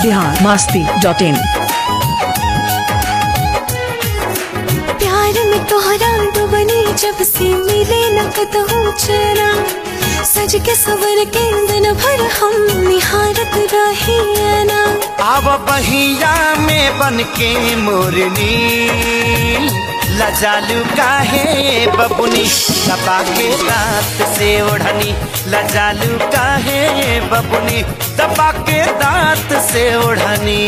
Bihar Masti dot in प्यार में तोहरा डुबनी जब से मिले न कतहु चेहरा सज के सवर के दिन भर हम निहारत रही ना आव बहिया में बन के मोरनी लजालू काहे बबुनी दबा के दांत से ओढ़नी लजालू काहे बबुनी दबा के दांत से ओढ़नी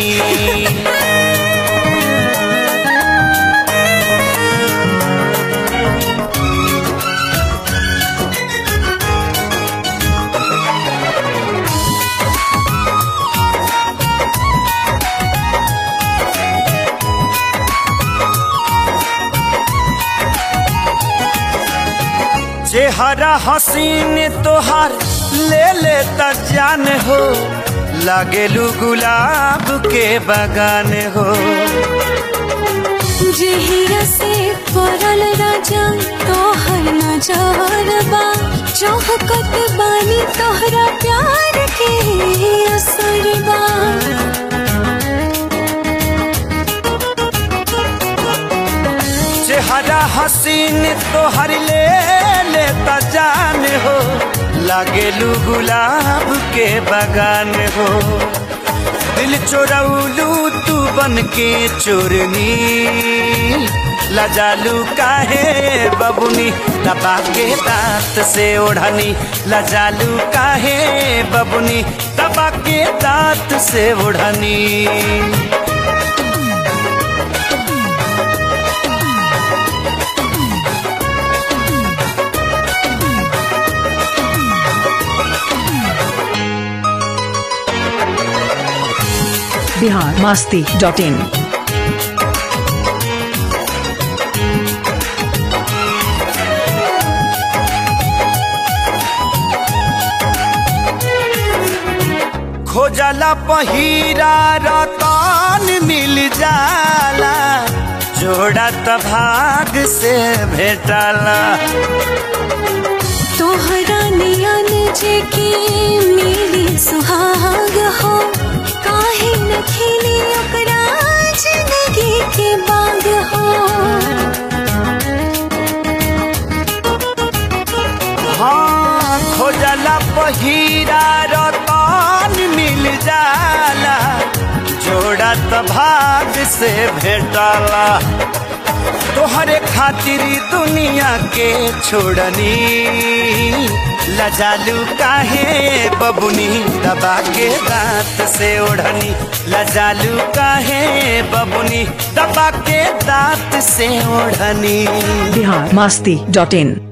चेहरा हसीन तोहार ले ले त जान हो लागेलू गुलाब के बगान हो जहिया से पड़ल राजा तोहर नजर बा चौहकत बानी तोहरा प्यार के असर बा चेहरा हसीन तोहर ले ले त जान हो लागेलू गुलाब के बगान हो दिल चोरौलू तू बन के चोरनी लजालू काहे बबुनी दबा के दांत से ओढ़नी लजालू काहे बबुनी दबा के दांत से ओढ़नी बिहार मास्ती डॉट इन खोजला पहिरा रतन मिल जाला जोड़ा त भाग से भेटला तोहरा नियन जे के मेरी सुहाग हो काहे न खिली ओकरा जिंदगी के बाग हो हाँ खोजला पहिरा रतन मिल जाला जोड़ा त भाग से भेटला तोहरे खातिर दुनिया के छोड़नी लजालू काहे बबुनी दबा के दांत से ओढ़नी लजालू काहे बबुनी दबा के दांत से ओढ़नी बिहार मास्ती डॉट इन